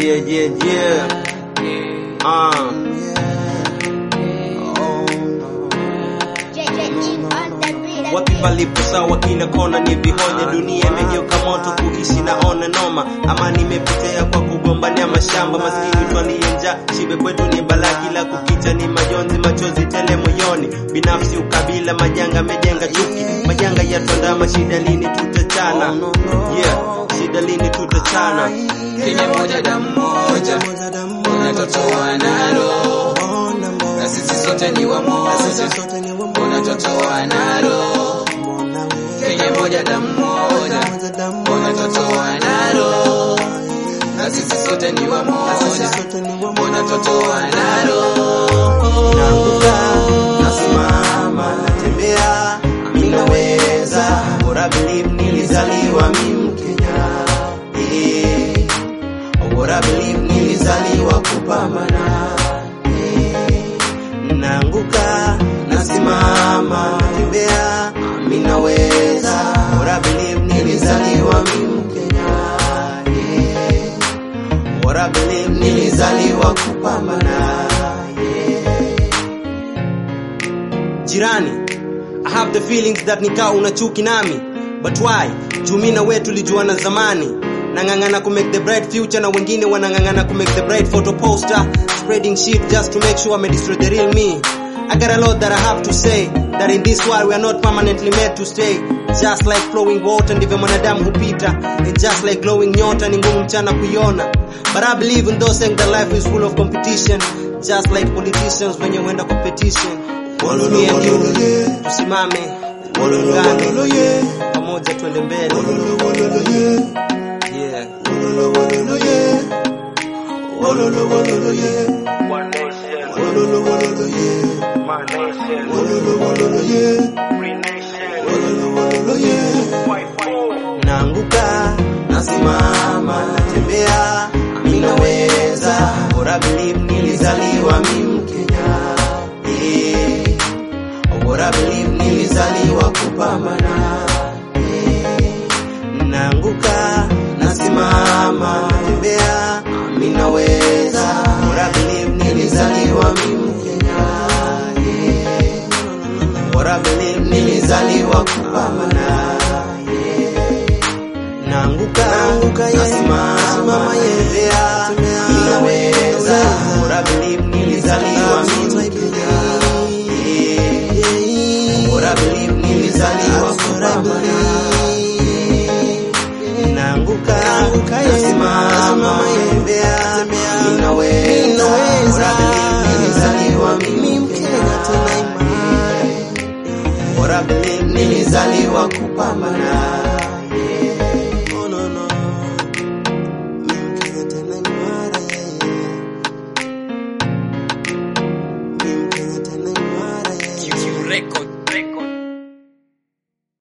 Yeah, yeah, yeah. Uh. Wapi palipo sawa kila kona ni vihonye, dunia imegeuka moto, kuishi naona noma. Amani imepotea kwa kugombania mashamba, maskini twalie njaa, shibe kwetu ni balaa, kila kukicha ni majonzi, machozi tele moyoni, binafsi, ukabila, majanga amejenga chuki, majanga yatwandama, shida lini tutachana? Yeah, shida lini tutachana? Kenya moja damu moja, unatotoa nalo, na sisi sote ni wamoja, unatotoa nalo. Kenya moja damu moja, unatotoa nalo, na sisi sote ni wamoja, unatotoa nalo. Naanguka, nasimama, natembea, mimi naweza, bora believe nilizaliwa mimi Mkenya. Eh, bora believe nilizaliwa kupambana. Eh, naanguka, nasimama, natembea, mimi naweza, bora believe nilizaliwa mimi Mkenya. Eh, bora believe nilizaliwa kupambana. jirani I have the feelings that nikaa una chuki nami but why juu mi na we tulijuana zamani nang'ang'ana ku make the bright future na wengine wanang'ang'ana ku make the bright photo poster spreading shit just to make sure I destroy the real me I got a lot that I have to say that in this world we are not permanently made to stay just like flowing water ndivyo mwanadamu hupita and just like glowing nyota ni ngumu mchana kuiona but I believe in those saying that life is full of competition just like politicians wenye huenda competition Me and you, tusimame tuungane pamoja twende mbele yeah. One nation, my nation, free nation, white folk. naanguka nasimama natembea mi naweza bora believe nilizaliwa mi mkenya Eh, bora believe nilizaliwa kupambana Eh, naanguka nasimama natembea mi naweza bora believe nilizaliwa mi mkenya Eh, bora believe nilizaliwa kupambana naanguka nasimama yembea ninaweza bora believe nilizaliwa mimi Kenya Eh, bora believe nilizaliwa kupambana naanguka nasimama yembea ninaweza bora believe nilizaliwa mimi Kenya tena imara bora believe nilizaliwa kupambana Oh, no, no. Mimi Mkenya tena imara, yeah, yeah. Mimi Mkenya tena imara, yeah, yeah. Record